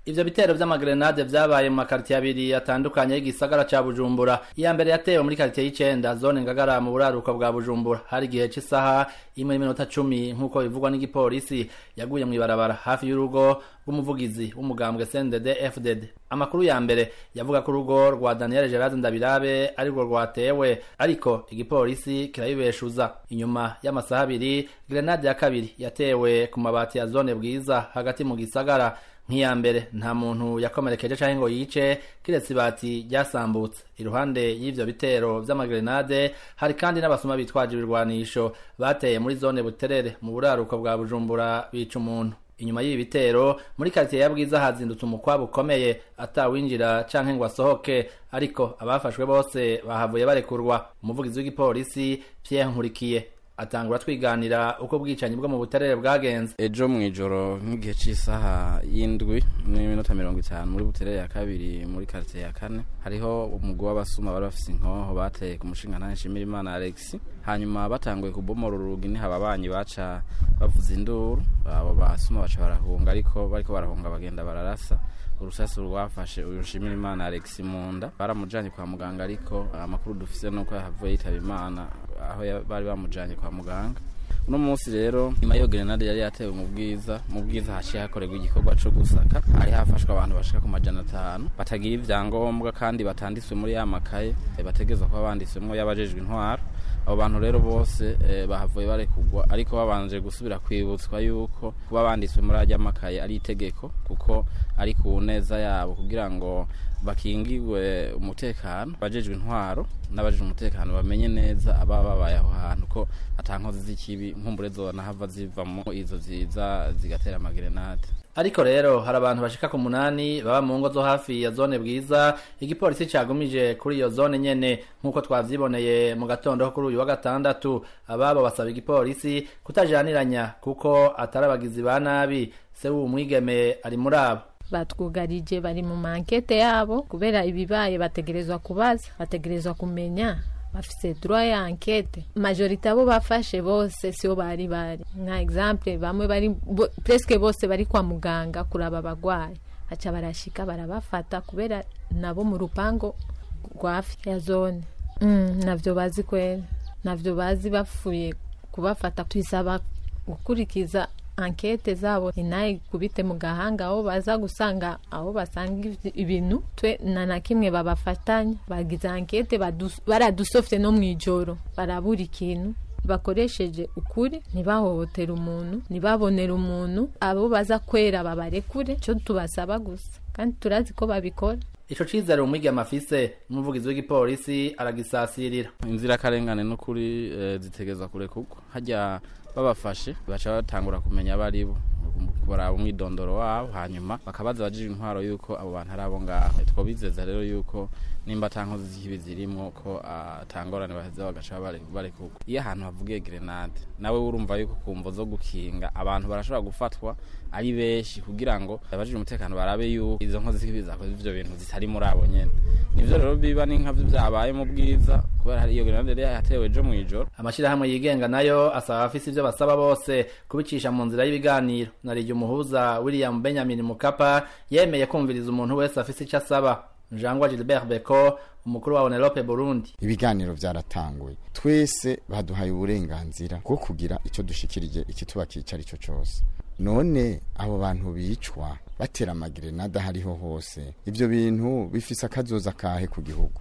ivyo bitero vy'amagrenade vyabaye mu makaritiye abiri atandukanye y'igisagara ca bujumbura iya mbere yatewe muri karitiye y'icenda zone ngagara mu buraruko bwa bujumbura hari igihe c'isaha imwe n'iminota cumi nk'uko bivugwa n'igipolisi yaguye mw'ibarabara hafi y'urugo rw'umuvugizi w'umugambwe cndd fdd amakuru ya mbere yavuga ko urugo rwa daniel gerard ndabirabe arirwo rwatewe ariko igipolisi kirabibeshuza inyuma y'amasaha abiri grenade ya kabiri yatewe ku mabati ya zone bwiza hagati mu gisagara nk'iya mbere nta muntu yakomerekeje canke ngo yice kiretse ibati ryasambutse iruhande y'ivyo bitero vy'amagrenade hari kandi n'abasuma bitwaje ibirwanisho bateye muri zone buterere mu buraruko bwa bujumbura bica umuntu inyuma y'ibi bitero muri karitiye ya bwiza hazindutse umukwabo ukomeye atawinjira canke ngo asohoke ariko abafashwe bose bahavuye barekurwa umuvugizi w'igipolisi Pierre Nkurikiye atangura twiganira uko ubwicanyi bwo mu buterere bwagenze ejo mu ijoro nk'igihe cy'isaha y'indwi n'iminota mirongo itanu muri buterere ya kabiri muri karitsiye ya kane hariho umugwi w'abasuma bari bafise inkoho bateye ku mushinga nshimira imana alex hanyuma batanguye kubomora urugi niho ababanyi baca bavuza induru abo basuma baca barahunga ariko bariko barahunga bagenda bararasa urusasi rwafashe uyu nshimira imana alex munda baramujanye kwa muganga ariko amakuru dufise nuko yahavuye yitaba imana aho bari bamujanye kwa muganga uno munsi rero nyuma y'iyo grenade yari yatewe mu bwiza mu bwiza haciye hakorerwa igikorwa co gusaka hari hafashwe abantu bashika ku majana atanu batagira ivyangombwa kandi batanditswe muri ya makaye bategerezwa kuba banditswemwo y'abajejwe intwaro abo bantu rero bose eh, bahavuye barekugwa ariko babanje gusubira kwibutswa yuko kuba banditswe muri ajya makaye ari itegeko kuko ari ku neza yabo kugira ngo bakingirwe umutekano bajejwe intwaro n'abajejwe umutekano bamenye neza ababa babaye aho hantu ko atankozi z'ikibi nkumbure zona hava zivamo izo ziza zigatera amagrenade ariko rero hari abantu bashika ku munani baba mu ngo zo hafi ya zone bwiza igipolisi cagumije kuri iyo zone nyene nk'uko twavyiboneye mu gatondo kuri uyu wa gatandatu ababo basaba igipolisi kutajaniranya kuko atari abagizi ba nabi se w'uwo mwigeme ari muri abo batwugarije bari mu mankete yabo kubera ibibaye bategerezwa kubaza bategerezwa kumenya bafise droit ya enquete majorite abo bafashe bose sibo bari bari nka exemple bamwe bari bo, presque bose bari kwa muganga kuraba abagwayi haca barashika barabafata kubera nabo mu rupango rwafi ya zone mm, navyo bazi kwera navyo bazi bafuye kubafata twisaba gukurikiza ankete zabo inaye kubite mu gahanga aho baza gusanga aho basanga ibintu twe na na kimwe babafatanya bagize ankete baradusofte no mu ijoro barabura ikintu bakoresheje ukuri ntibahohotera umuntu ntibabonera umuntu abo baza kwera babarekure cyo tubasaba gusa kandi turazi ko babikora ico cizere umwigeme afise umuvugizi w'igipolisi aragisasirira inzirakarengane n'ukuri e, zitegezwa kurekurwa hajya babafashe baca batangura kumenya abo ari bo baraba umwidondoro wabo hanyuma bakabaza abajije intwaro yuko abo bantu ari abo ngaho twobizeza rero yuko nimba atankozi z'ikibi zirimwo ko atangorane baheza bagaca barekurwa iyo ahantu havugiye grenade nawe urumva yuko kumvo zo gukinga abantu barashobora gufatwa ari benshi kugira ngo abajije umutekano barabe yuko izo nkozi z'ikibi zakoze ivyo bintu zitari muri abo nyene nivyo rero biba ni nkavyo vyabaye mu bwiza kubera hari iyo grenade yari yatewe ejo mw'ijoro amashirahamwe yigenga nayo asaba abafise ivyo basaba bose kubicisha mu nzira y'ibiganiro narirya umuhuza william benjamin mukapa yemeye kumviriza umuntu wese afise ico asaba Jangwa Gilbert Beko umukuru wa Onelope Burundi ibiganiro byaratanguye twese baduhaye uburenganzira bwo kugira icyo dushikirije ikituba kicari cyo cyose none abo bantu bicwa batera amagrenade hariho hose ibyo bintu bifise akazoza kahe ku gihugu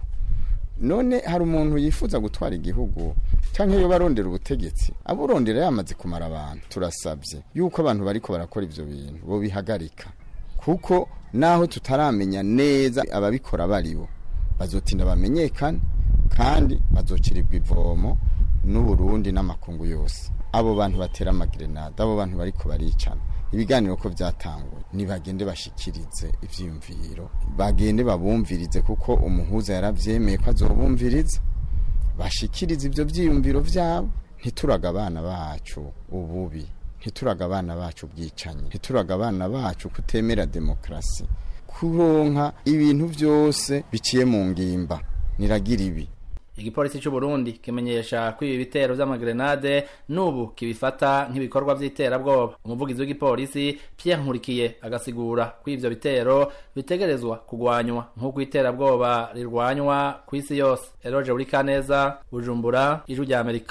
none hari umuntu yifuza gutwara igihugu cyangwa iyo barondera ubutegetsi aburondera yamaze kumara abantu turasabye yuko abantu bariko barakora ivyo bintu bo bihagarika kuko naho tutaramenya neza ababikora baribo bazotinda bamenyekane kandi bazokirirwa ivomo n'uburundi n'amakungu yose abo bantu batera amagrenade abo bantu bariko baricana ibiganiro ko byatanguye nibagende bashikirize ivyiyumviro bagende babumvirize kuko umuhuza yaravyemeye ko azobumviriza bashikirize ivyo vyiyumviro vyabo ntituraga abana bacu ububi ntituraga abana bacu ubwicanyi ntituraga abana bacu kutemera demokarasi kuronka ibintu byose biciye mu ngimba niragira ibi igipolisi c'u Burundi kimenyesha ko ibi bitero vy'amagrenade n'ubu kibifata nk'ibikorwa vy'iterabwoba umuvugizi w'igipolisi Pierre Nkurikiye agasigura ko ivyo bitero bitegerezwa kugwanywa nk'uko iterabwoba rirwanywa kw'isi yose Eroje Urikaneza Bujumbura Ijwi rya Amerika